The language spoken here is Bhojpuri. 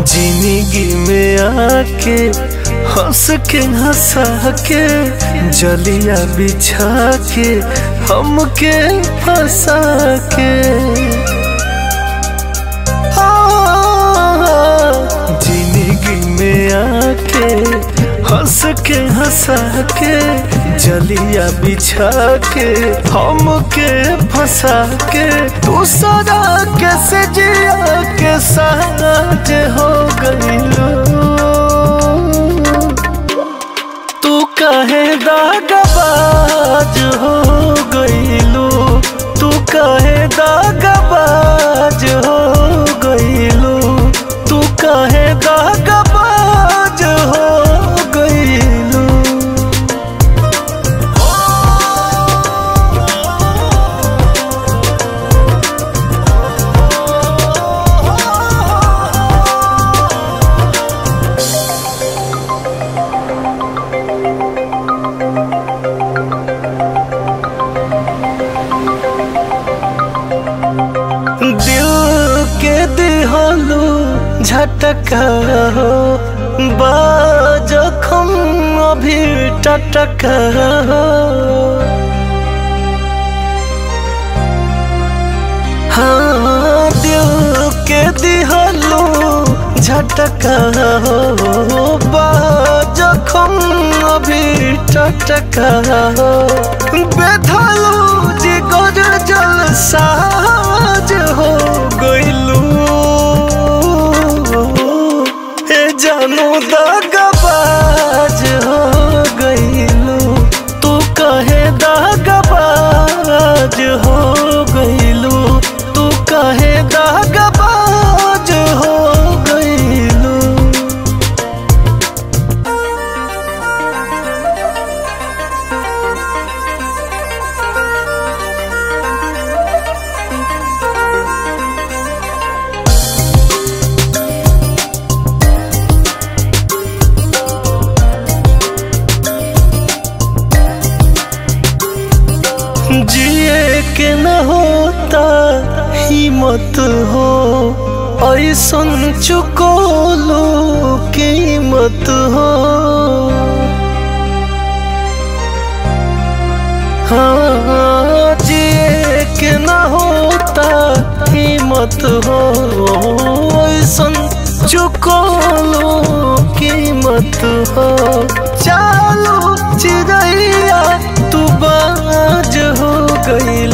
जिंदगी में आके हंस के हंसा के जलिया बिछा के हमके फंसा के जिंदगी में आके हंस के हंसा के जलिया बिछा के हमके फंसा के तू सदा कैसे जिया के साथ हो गईलो तू कहे दागबाज हो गईलो तू कहे दागबाज हो गईलो तू कहे दागबाज हो गईलो दिल के दिहलू झटका हो बाजखम अभी टटका हो हाँ दिल के दिहलू झटका हो बाजखम अभी टटका हो बेधलू जिगर जल साज हो गइलू ए जानू दागबाज हो गइलू तू कहे दागबाज हो गइलू तू कहे दागबाज हो गइलू जिए के न होता हिम्मत हो ऐसन चुकोलो कीमत हो हाँ जिए के न होता हिम्मत हो ऐसन चुकोलो कीमत हो चालो चिड़ैया तू बाज हो गई